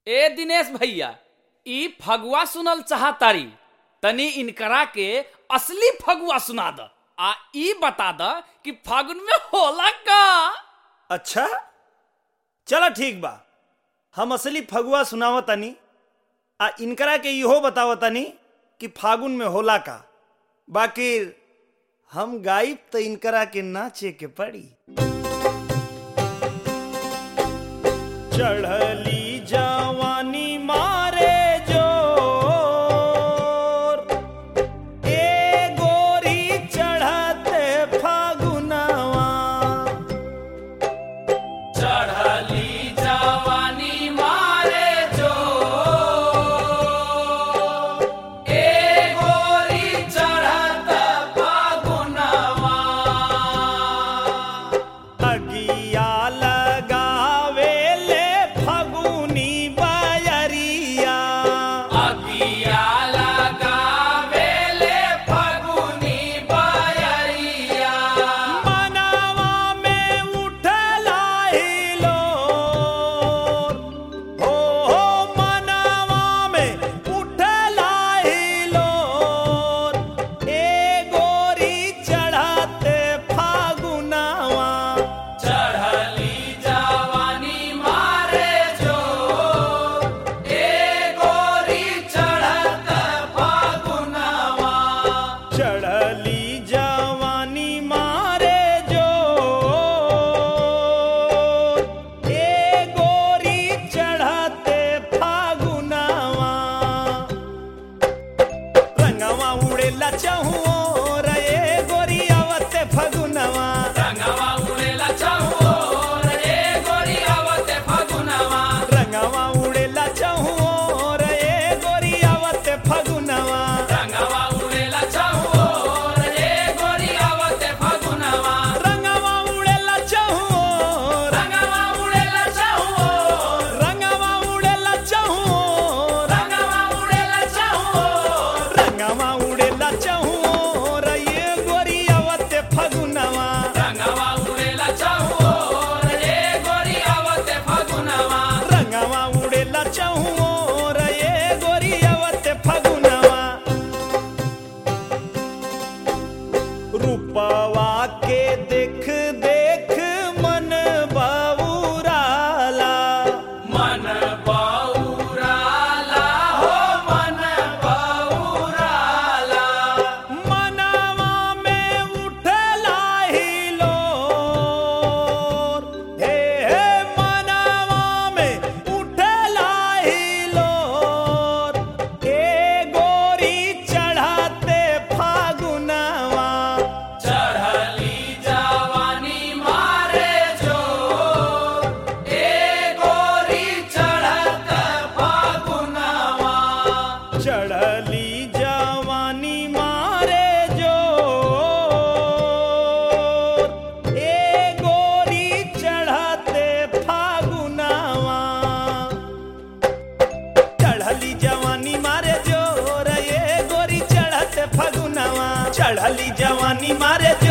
ए दिनेश भैया ई फगुआ सुनल चाहतारी तनी इनकरा के असली फगुआ सुना द आ ई बता द कि फागुन में होला का अच्छा चलो ठीक बा हम असली फगुआ सुनाव तनी आ इनकरा के इहो बताव तनी कि फागुन में होला का बाकी हम गायब तो इनकरा के नाचे के पड़ी चढ़ली जवानी मारे जोर ए गोरी चढ़ते फागुनवा चढ़ली जवानी मारे जो ए गोरी चढ़त फागुनवा अगिया लगावे ले फगुनी बयरिया अगिया लगावेले फगुनी बयरिया मनवा में उठला हिलो हो हो मनवा में उठला हिलो ए गोरी चढ़ाते फागुनवा चढ़ली जवानी मारे जो ए गोरी चढ़त फागुनवा चढ़ली जवानी मारे जो ए गोरी चढ़ते फागुनवा रंगवा उड़ेला चहुओ रे गोरी आवते फगुनवा रंगवा उड़ेला चाहो रे गोरी आवते फागुनवा रंगवा उड़ेला चहुओ रे गोरी आवते फगुनवा रंगवा उड़ेला चाहो रे गोरी आवते फागुनवा रंगवा उड़ेला चहुओ रंगवा उड़ेला चाहो रंगवा उड़ेला चहुओ रंगवा उड़ेला चाहो रंगवा उड़ेला चहुओ रे गोरी आवते फगुनवा रंगवा उड़ेला चाहो रे गोरी आवते फागुनवा रंगवा उड़ेला चहुओ रे गोरी आवते फगुनवा रूपवा के देख देख मन बाबूराला मन बौराला हो मन बौराला मनवा में उठला हिलो हे हे मनवा में उठला हिलो ए गोरी चढ़ाते फागुनवा चढ़ली जवानी मारे जो ए गोरी चढ़त फागुनवा चढ़ली जवानी मारे जो ए गोरी चढ़ाते फागुनवा चढ़ली जवानी मारे जोर ये गोरी चढ़ते फगुनवा चढ़ली जवानी मारे